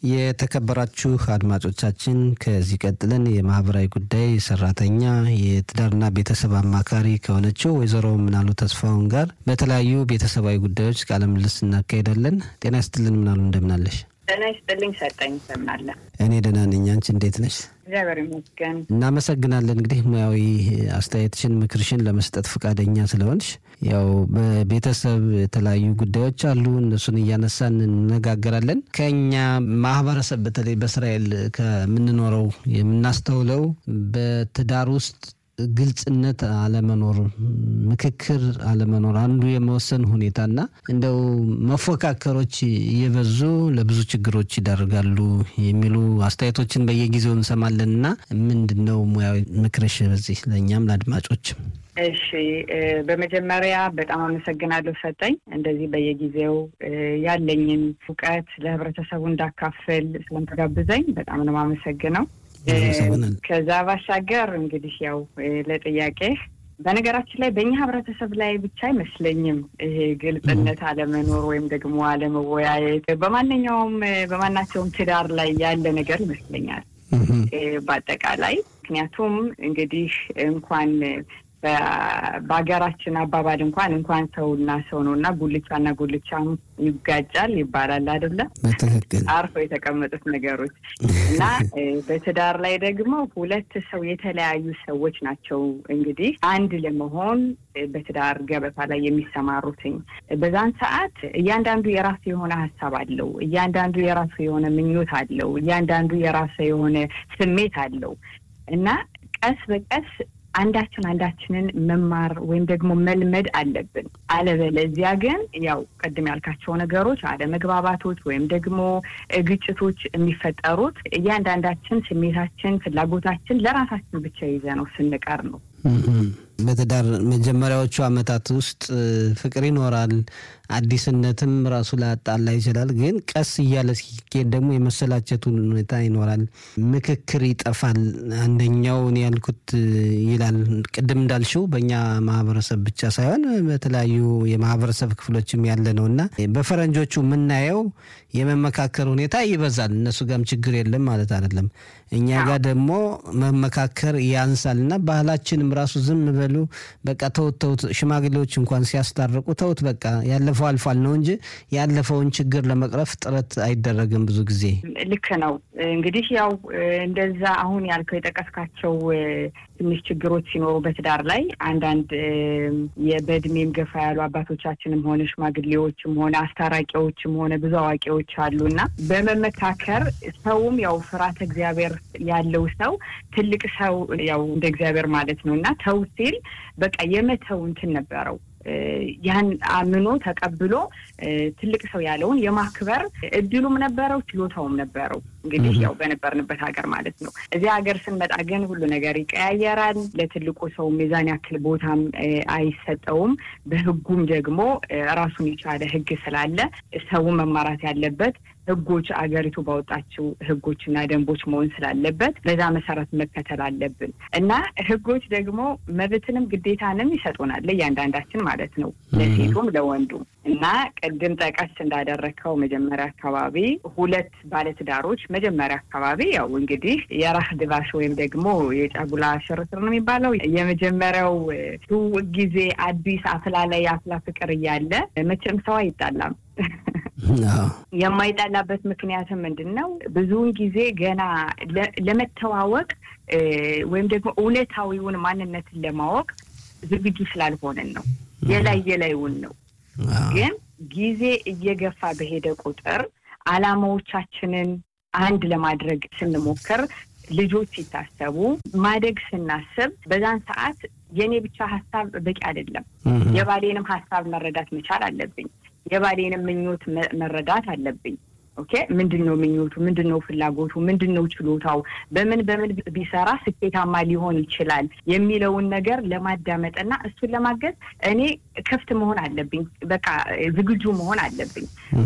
የተከበራችሁ አድማጮቻችን ከዚህ ቀጥለን የማህበራዊ ጉዳይ ሰራተኛ የትዳርና ቤተሰብ አማካሪ ከሆነችው ወይዘሮ ምናሉ ተስፋውን ጋር በተለያዩ ቤተሰባዊ ጉዳዮች ቃለ ምልልስ እናካሄዳለን። ጤና ይስጥልን ምናሉ፣ እንደምናለሽ? ጤና ይስጥልኝ ሰጠኝ። ሰምናለ እኔ ደህና ነኝ። አንቺ እንዴት ነሽ? እግዚአብሔር ይመስገን። እናመሰግናለን። እንግዲህ ሙያዊ አስተያየትሽን፣ ምክርሽን ለመስጠት ፈቃደኛ ስለሆንሽ ያው በቤተሰብ የተለያዩ ጉዳዮች አሉ። እነሱን እያነሳን እንነጋገራለን። ከኛ ማህበረሰብ በተለይ በእስራኤል ከምንኖረው የምናስተውለው በትዳር ውስጥ ግልጽነት አለመኖር፣ ምክክር አለመኖር አንዱ የመወሰን ሁኔታና እንደው መፎካከሮች እየበዙ ለብዙ ችግሮች ይዳርጋሉ የሚሉ አስተያየቶችን በየጊዜው እንሰማለን እና ምንድን ነው ሙያዊ ምክርሽ በዚህ ለእኛም ለአድማጮችም? እሺ በመጀመሪያ በጣም አመሰግናለሁ ሰጠኝ። እንደዚህ በየጊዜው ያለኝን እውቀት ለህብረተሰቡ እንዳካፍል ስለምትጋብዘኝ በጣም ነው የማመሰግነው። ከዛ ባሻገር እንግዲህ ያው ለጥያቄ በነገራችን ላይ በእኛ ህብረተሰብ ላይ ብቻ አይመስለኝም ይሄ ግልጽነት አለመኖር ወይም ደግሞ አለመወያየት በማንኛውም በማናቸውም ትዳር ላይ ያለ ነገር ይመስለኛል በአጠቃላይ ምክንያቱም እንግዲህ እንኳን በሀገራችን አባባል እንኳን እንኳን ሰውና ሰው ነው እና ጉልቻና ጉልቻም ይጋጫል ይባላል አይደለ? በትክክል አርፎ የተቀመጡት ነገሮች እና በትዳር ላይ ደግሞ ሁለት ሰው የተለያዩ ሰዎች ናቸው እንግዲህ አንድ ለመሆን በትዳር ገበታ ላይ የሚሰማሩትኝ። በዛን ሰዓት እያንዳንዱ የራሱ የሆነ ሀሳብ አለው። እያንዳንዱ የራሱ የሆነ ምኞት አለው። እያንዳንዱ የራሱ የሆነ ስሜት አለው እና ቀስ በቀስ አንዳችን አንዳችንን መማር ወይም ደግሞ መልመድ አለብን። አለበለዚያ ግን ያው ቅድም ያልካቸው ነገሮች አለመግባባቶች ወይም ደግሞ ግጭቶች የሚፈጠሩት እያንዳንዳችን ስሜታችን፣ ፍላጎታችን ለራሳችን ብቻ ይዘ ነው ስንቀር ነው። በትዳር መጀመሪያዎቹ ዓመታት ውስጥ ፍቅር ይኖራል። አዲስነትም ራሱ ላጣላ ይችላል። ግን ቀስ እያለ ሲኬድ ደግሞ የመሰላቸቱን ሁኔታ ይኖራል። ምክክር ይጠፋል። አንደኛው እኔ ያልኩት ይላል። ቅድም እንዳልሽው በእኛ ማህበረሰብ ብቻ ሳይሆን በተለያዩ የማህበረሰብ ክፍሎችም ያለ ነው እና በፈረንጆቹ የምናየው የመመካከር ሁኔታ ይበዛል። እነሱ ጋርም ችግር የለም ማለት አይደለም። እኛ ጋር ደግሞ መመካከር ያንሳል እና ባህላችንም ራሱ ዝም በሉ በቃ ተውት ተውት፣ ሽማግሌዎች እንኳን ሲያስታርቁ ተውት በቃ ያለፈው አልፏል ነው እንጂ ያለፈውን ችግር ለመቅረፍ ጥረት አይደረግም ብዙ ጊዜ። ልክ ነው። እንግዲህ ያው እንደዛ አሁን ያልከው የጠቀስካቸው ትንሽ ችግሮች ሲኖሩ በትዳር ላይ አንዳንድ በእድሜም ገፋ ያሉ አባቶቻችንም ሆነ ሽማግሌዎችም ሆነ አስታራቂዎችም ሆነ ብዙ አዋቂዎች አሉ እና በመመካከር ሰውም ያው ፍርሃተ እግዚአብሔር ያለው ሰው ትልቅ ሰው ያው እንደ እግዚአብሔር ማለት ነው እና ተው ሲል በቃ የመተው እንትን ነበረው ያን አምኖ ተቀብሎ ትልቅ ሰው ያለውን የማክበር እድሉም ነበረው፣ ችሎታውም ነበረው። እንግዲህ ያው በነበርንበት ሀገር ማለት ነው። እዚህ ሀገር ስንመጣ ግን ሁሉ ነገር ይቀያየራል። ለትልቁ ሰው ሚዛን ያክል ቦታም አይሰጠውም። በሕጉም ደግሞ ራሱን የቻለ ሕግ ስላለ ሰው መማራት ያለበት ህጎች አገሪቱ ባወጣችው ህጎችና ደንቦች መሆን ስላለበት በዛ መሰረት መከተል አለብን እና ህጎች ደግሞ መብትንም ግዴታንም ይሰጡናል ለእያንዳንዳችን ማለት ነው፣ ለሴቱም ለወንዱም። እና ቅድም ጠቀስ እንዳደረግከው መጀመሪያ አካባቢ ሁለት ባለትዳሮች መጀመሪያ አካባቢ ያው እንግዲህ የራህ ድባሽ ወይም ደግሞ የጫጉላ ሽርሽር ነው የሚባለው የመጀመሪያው ትውውቅ ጊዜ አዲስ አፍላ ላይ አፍላ ፍቅር እያለ መቼም ሰው አይጣላም። የማይጣላበት ምክንያትም ምንድን ነው? ብዙውን ጊዜ ገና ለመተዋወቅ ወይም ደግሞ እውነታዊውን ማንነትን ለማወቅ ዝግጁ ስላልሆንን ነው። የላይ የላይውን ነው። ግን ጊዜ እየገፋ በሄደ ቁጥር አላማዎቻችንን አንድ ለማድረግ ስንሞክር ልጆች ሲታሰቡ ማደግ ስናስብ በዛን ሰዓት የእኔ ብቻ ሀሳብ በቂ አይደለም። የባሌንም ሀሳብ መረዳት መቻል አለብኝ። የባሌንም ምኞት መረዳት አለብኝ። ኦኬ ምንድን ነው ምኞቱ? ምንድን ነው ፍላጎቱ? ምንድን ነው ችሎታው? በምን በምን ቢሰራ ስኬታማ ሊሆን ይችላል የሚለውን ነገር ለማዳመጥና እሱን ለማገዝ እኔ ክፍት መሆን አለብኝ። በቃ ዝግጁ መሆን አለብኝ።